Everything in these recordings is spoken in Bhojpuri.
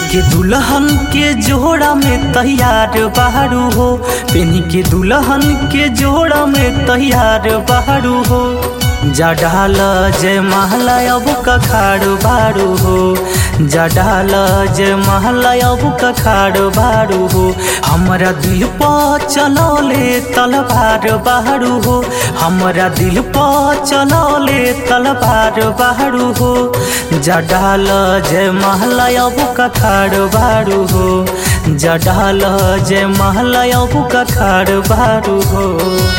के दुल्हन के जोड़ा में तैयार बहरू हो पेनी के दुल्हन के जोड़ा में तैयार बहरू हो जा डाल जय महला अब कखाड़ बारू हो जा डाल जय महला अब कखाड़ बारू हो हमरा दिल पर चलौले तलवार बारू हो हमरा दिल पर चलौले तलवार बारू हो जा डाल जय महला अब कखाड़ बारू हो जा डाल जय महला अब कखाड़ बारू हो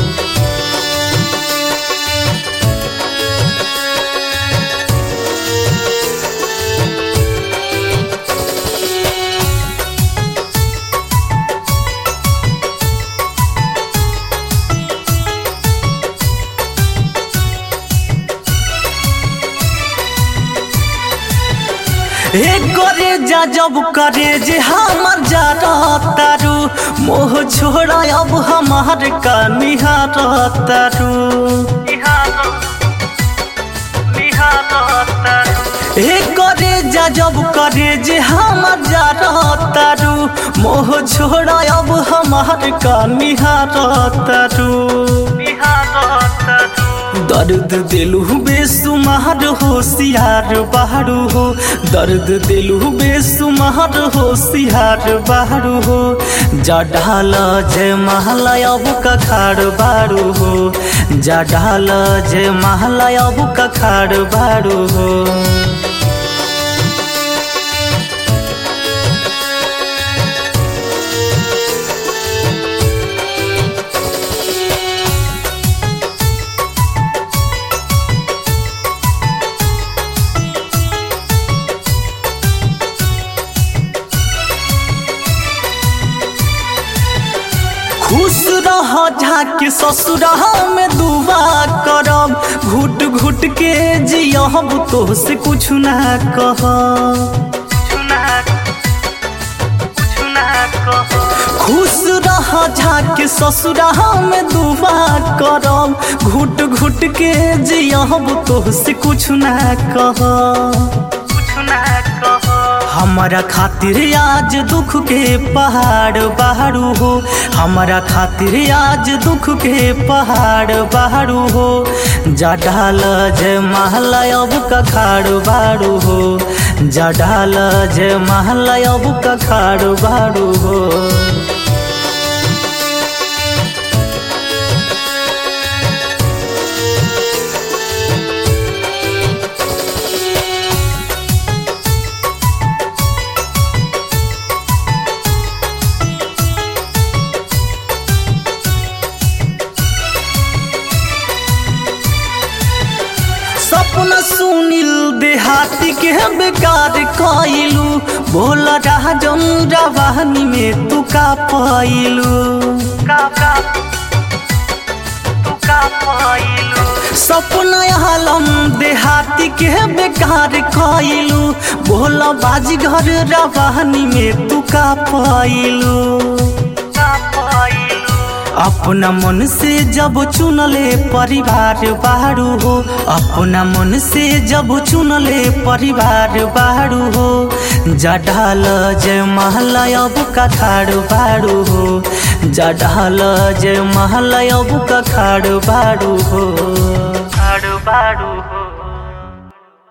हे करे जा जब करे जे हमर जा तारू मोह छोड़ा अब हमार का निहार तारू हे करे जा जब करे जे हमर जा तारू मोह छोड़ा अब हमार का निहार तारू दर्द दिलु बेसुमार होशियार बाहरू हो दर्द दिलु बेसुमार होशियार बाहरू हो जा ढाल जय महला अब कखाड़ बारू हो जा ढाल जय महला अब कखाड़ बारू हो खुश रह झाके ससुरा में दुआ करब घुट घुट के जियब तो से कुछ ना कह खुश रह झाके ससुरा में दुआ करब घुट घुट के जियब तो से कुछ ना कह हमारा खातिर आज दुख के पहाड़ बाहरू हो हमारा खातिर आज दुख के पहाड़ बाहरू हो जा ढाल जय महला अब कखाड़ बारू हो जा ढाल जय महला अब कखाड़ बारू हो सपना सुनील देहाती के बेकार कइलू भोला राजन रवानी में तू का पाइलू सपना आलम देहाती के बेकार कइलू भोला बाजी घर रवानी में तू का पाइलू अपना मन से जब चुनले परिवार बाहरू हो अपना मन से जब चुनले परिवार बाहरू हो जा ढाल जय महला अब कखाड़ बारू हो जा ढाल जय महला अब कखाड़ बारू हो बारू हो